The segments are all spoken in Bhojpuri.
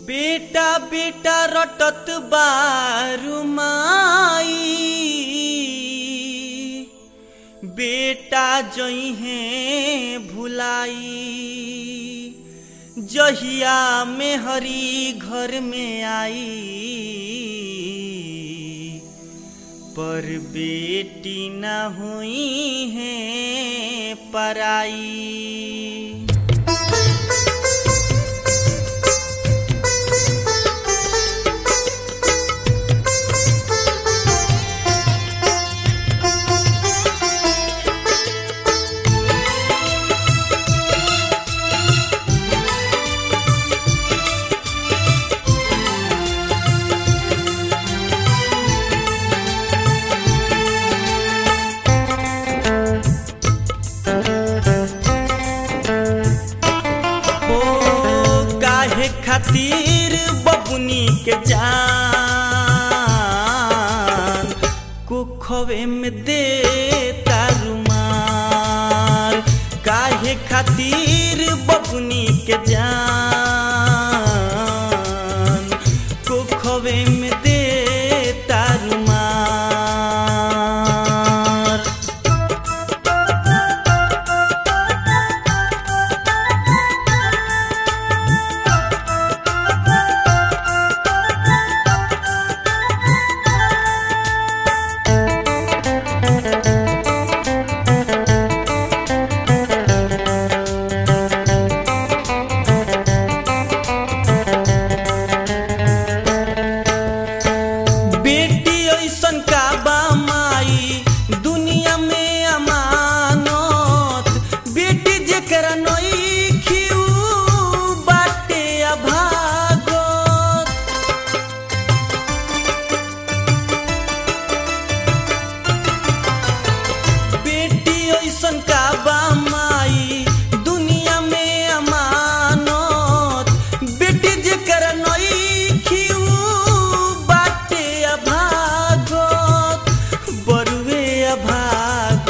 बेटा बेटा रटत बारू माई बेटा जइहे भुलाई जहिया में हरी घर में आई पर बेटी न हुई है पराई हो काहे खातिर बबुनी के जान कुखवे में दे तारुमार काहे खातिर बबुनी के जान कुखवे में दे तारुमार बेटी ऐसन का बा माई दुनिया में अमानत बेटी जेकरा नई खिऊ बाटे अभागत बेटी ऐसन का बा माई दुनिया में अमानत बेटी जेकर नई खिऊ बाटे अभागत बरुए अभागत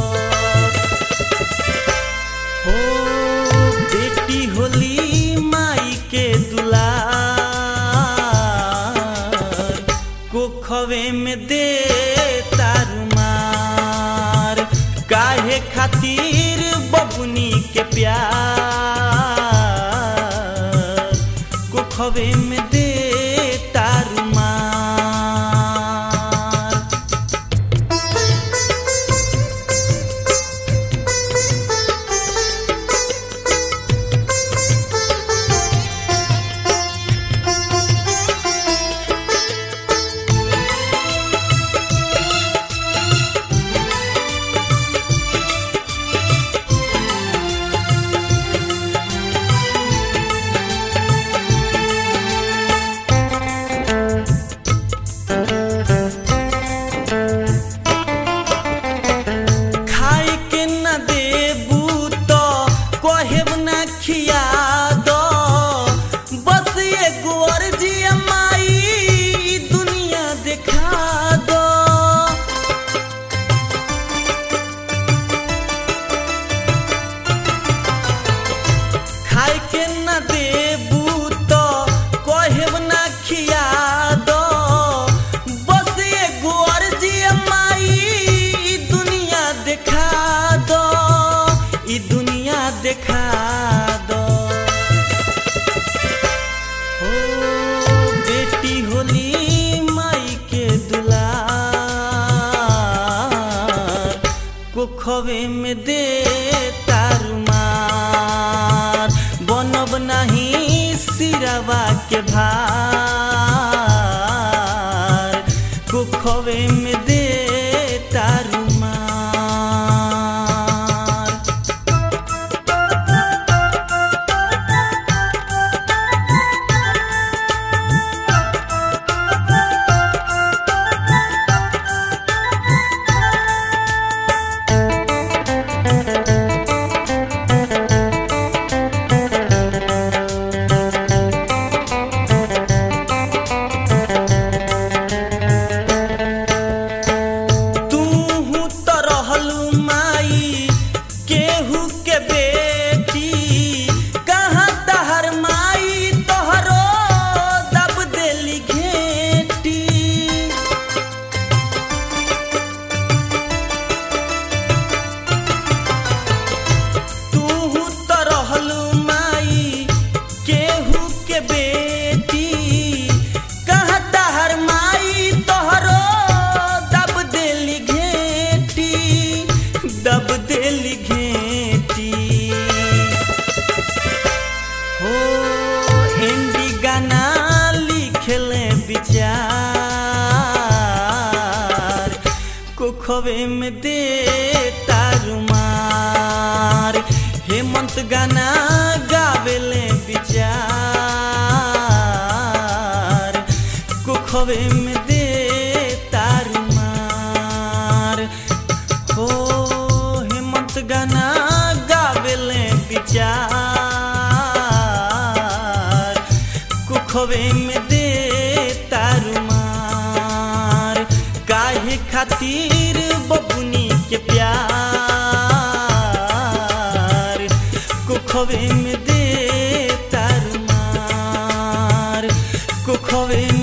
हो बेटी होली माई के दुलार कोखवे में दे तारुमार काहे खातिर बबुनी के प्यार कोखवे में दे तारुमार खाए के न देबू तो कहेब न खिया दो बस एगो अर्जी माई ई दुनिया देखा दो खाए के न देबू तो कहेब न खिया दो बस एगो अर्जी माई ई दुनिया देखा दो ई दुनिया देखा दो हो बेटी होली माई के दुलार कुखवे में दे तारुमार बनब नहीं सिरवा के भार कुखवे में दे तारुमार इंडी गाना लिखले विचार कुखवे में दे तारुमार हेमंत गाना गावेले विचार कुखवे में दे तारुमार हो हेमंत गाना गावेले विचार कुखवे में दे तारुमार काहे खातिर बबुनी के प्यार कुखवे में दे तारुमार कुखवे